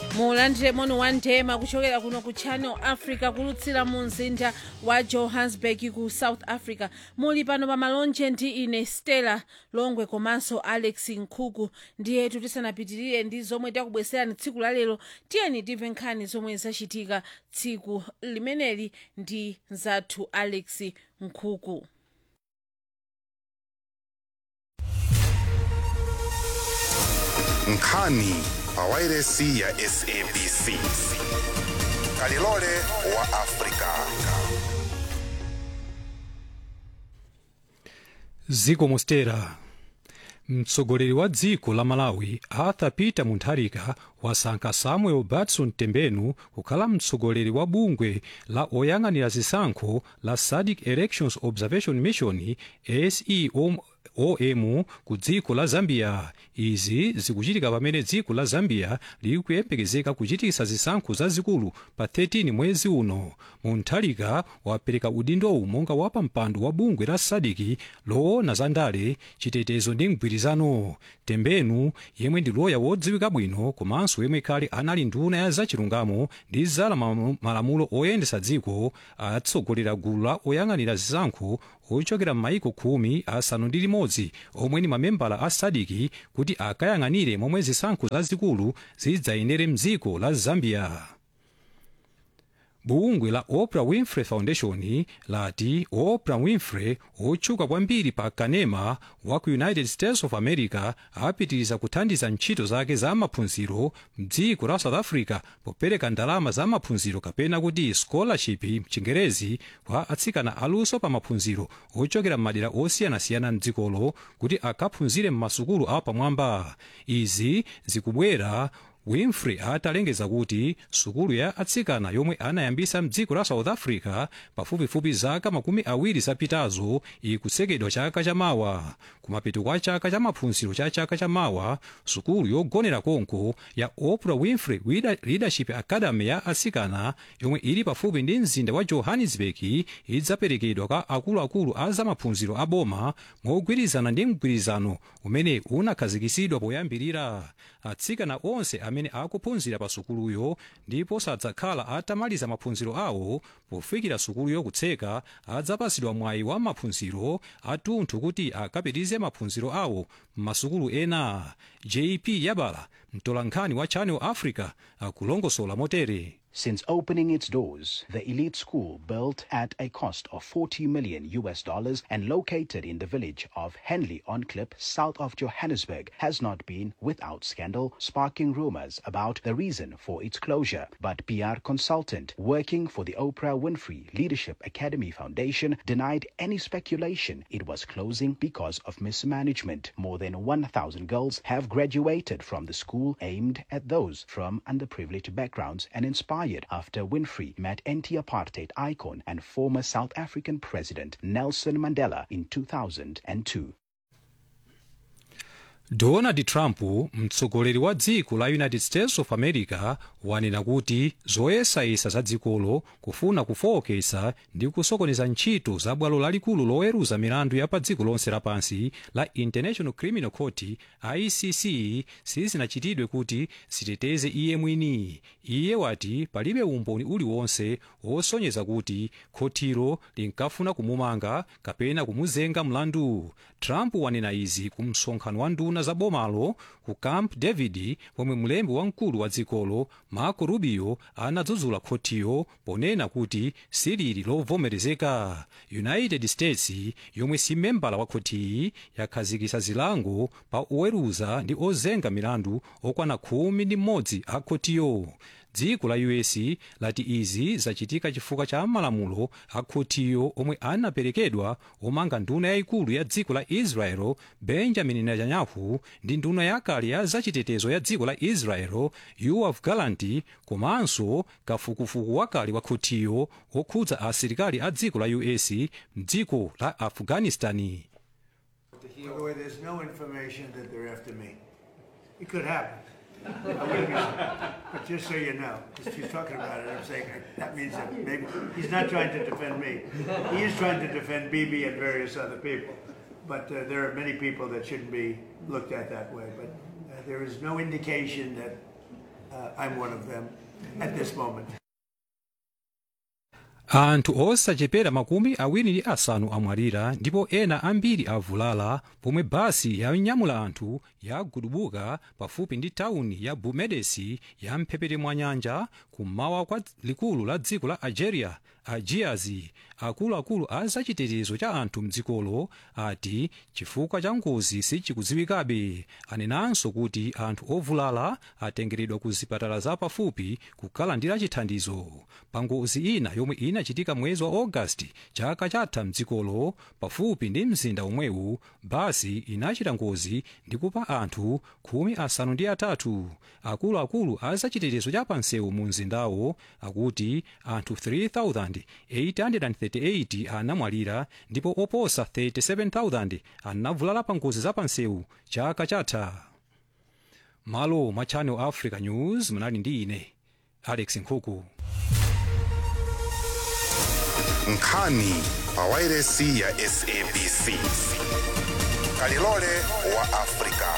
mulandire moni wa ndema kuchokera kuno ku channel africa kulutsira mu mzinda wa johannesburg ku south africa muli pano pa malonje ndi ine stella longwe komanso alex nkhuku ndiyetu tisanapitirire ndi zomwe takubweserani tsiku la lero tiyeni timve nkhani zomwe zachitika tsiku limeneli ndi zathu alex nkhuku nkhani pa wairesi ya sabc kalilole wa afrika ziko mostera mtsogoleri wa dziko la malawi arthur peter mutharika wasankha samuel batson tembenu kukhala mtsogoleri wa bungwe la oyang'anira zisankho la sadc elections observation mission seom om ku dziko la zambia izi zikuchitika pamene dziko la zambia lili kuyembekezeka kuchitisa zisankho zazikulu pa 13 mwezi uno mutharika wapereka udindowu monga wapampando wa bungwe la sadc loona za ndale chitetezo ndi mgwirizano tembenu yemwe ndi loya wodziwika bwino komanso yemwe kale anali nduna ya zachilungamo ndi za malamulo oyendesa dziko atsogolera gulu la oyang'anira zisankho ochokera m'mayiko khumi asanu ndi limodzi omwe ni mamembala a sadc kuti akayang'anire momwe zisankho zazikulu zidzayendere mdziko la zambia bungwe la oprah winfrey foundation lati oprah winfrey otchuka kwambiri pa kanema wa ku united states of america apitiriza kuthandiza ntchito zake za maphunziro mdziko la south africa popereka ndalama za maphunziro kapena kuti scholarship mchingerezi kwa atsikana aluso pa maphunziro ochokera m'madera osiyanasiyana mdzikolo kuti akaphunzire m'masukulu apamwamba izi zikubwera winfrey atalengeza kuti sukulu ya atsikana yomwe anayambisa mdziko la south africa pafupifupi zaka makumi awiri zapitazo ikutsekedwa chaka chamawa kumapeto kwa chaka cha maphunziro cha chaka chamawa sukulu yogonera konko ya oprah winfrey leadership academy ya atsikana yomwe ili pafupi ndi mzinda wa johannesburg idzaperekedwa kwa akuluakulu a zamaphunziro a boma mogwirizana ndi mgwirizano umene unakhazikisidwa poyambirira atsikana onse amene akuphunzira pa sukuluyo ndipo sadzakhala atamaliza maphunziro awo pofikira sukuluyo kutseka adzapasidwa mwayi wa maphunziro athunthu kuti akapitirize maphunziro awo m'masukulu ena jp yabala mtolankhani wa channel africa akulongosola motere Since opening its doors, the elite school, built at a cost of 40 million US dollars and located in the village of Henley on Klip, south of Johannesburg, has not been without scandal, sparking rumors about the reason for its closure. But PR consultant working for the Oprah Winfrey Leadership Academy Foundation denied any speculation it was closing because of mismanagement. More than 1,000 girls have graduated from the school aimed at those from underprivileged backgrounds and inspired after Winfrey met anti-apartheid icon and former South African President Nelson Mandela in 2002. donald trump mtsogoleri wa dziko la united states of america wanena kuti zoyesayesa za dzikolo kufuna kufowokesa ndi kusokoneza ntchito za bwalo lalikulu loweruza milandu ya pa dziko lonse lapansi la international criminal court icc sizinachitidwe kuti ziteteze iye mwini iye wati palibe umboni uliwonse wosonyeza kuti khotiro linkafuna kumumanga kapena kumuzenga mlandu trump wanena izi ku msonkhano wa nduna za bomalo ku camp david pomwe mlembi wamkulu wa dzikolo marco rubio anadzudzula khotiyo ponena kuti silili lovomerezeka united states yomwe si membala wa khotiyi yakhazikisa zilango pa oweruza ndi ozenga milandu okwana khumi ndi mmodzi a khotiyo dziko la us lati izi zachitika chifukwa cha malamulo a khotiyo omwe anaperekedwa omanga nduna yayikulu ya dziko la israel benjamin netanyahu ndi nduna yakale ya zachitetezo ya dziko la israel yoav gallant komanso kafukufuku wakale wa khotiyo okhudza asilikali a dziko la us mdziko la afghanistani By the way, there's no information that they're after me. It could happen. I wouldn't be surprised. But just so you know, because she's talking about it, I'm saying that means that maybe he's not trying to defend me. He is trying to defend Bibi and various other people. But uh, there are many people that shouldn't be looked at that way. But uh, there is no indication that Uh, I'm one of them at this moment. anthu osachepera makumi awiri ndi asanu amwalira ndipo ena ambiri avulala pomwe basi yonyamula anthu yagudubuka pafupi ndi tawuni ya bumedesi ya mphepete mwa nyanja kummawa kwa likulu la dziko la algeria ajiazi akuluakulu a zachitetezo cha anthu mdzikolo ati chifukwa cha ngozi sichikudziwikabe anenanso kuti anthu ovulala atengeredwa ku zipatala zapafupi kukalandira chithandizo pa ngozi ina yomwe inachitika mwezi wa ogasiti chaka chatha mdzikolo pafupi ndi mzinda omwewu basi inachita ngozi ndi kupha anthu khumi asanu ndi atatu akuluakulu a zachitetezo cha pansewu mu mzindawo akuti anthu 3838 anamwalira ndipo oposa 37000 anavulala pa ngozi za pansewu chaka chatha malo mwa channel africa news munali ndi ine alex nkhuku nkhani pa wairesi ya sabc kalilole wa afrika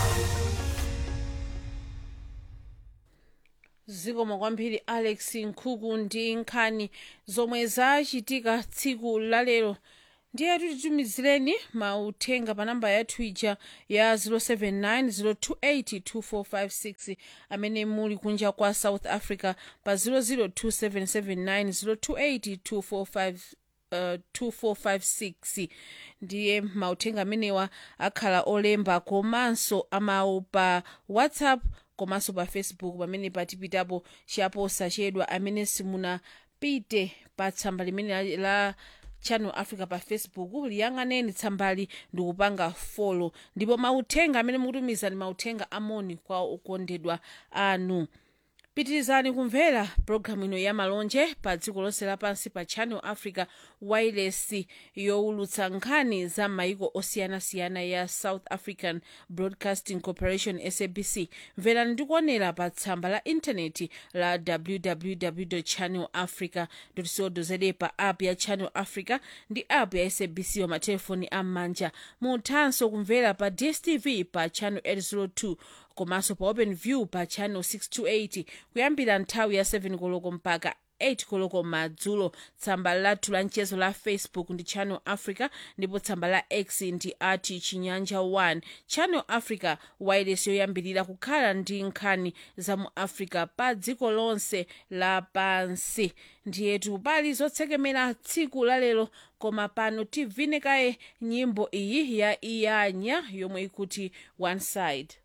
zikomo kwambiri alex nkhuku ndi nkhani zomwe zachitika tsiku lalero ndiye titumizireni mauthenga pa namba yathu ija ya 079 028 amene muli kunja kwa south africa pa 002779028 Uh, 2456 ndiye mauthenga amenewa akhala olemba komanso amawu pa whatsapp komanso pa facebook pamene patipitapo chaposachedwa amene simunapite pa tsamba limene la, la channel africa pa facebook liyang'aneni tsambali ndikupanga folo ndipo mauthenga amene mukutumiza ni mauthenga amoni kwa okondedwa anu pitirizani kumvera pologalamu ino ya malonje pa dziko lonse lapansi pa channel africa wireless yowulutsa nkhani za maiko osiyanasiyana ya south african broadcasting corporation sabc mverani ndikuonera pa tsamba la intaneti la www channel africa co za pa app ya channel africa ndi app ya sabc pa matelefoni am'manja muthanso kumvera pa dstv pa channel 802 komanso pa open view pa channel 628 kuyambira nthawi ya 7 koloko mpaka 8 koloko madzulo tsamba lathu la mchezo la facebook ndi channel africa ndipo tsamba la x ndi ati chinyanja 1 channel africa wireless yoyambirira kukhala ndi nkhani za mu africa pa dziko lonse lapansi ndiyetu pali zotsekemera tsiku lalero koma pano tivine kaye nyimbo iyi ya iyanya yomwe ikuti one side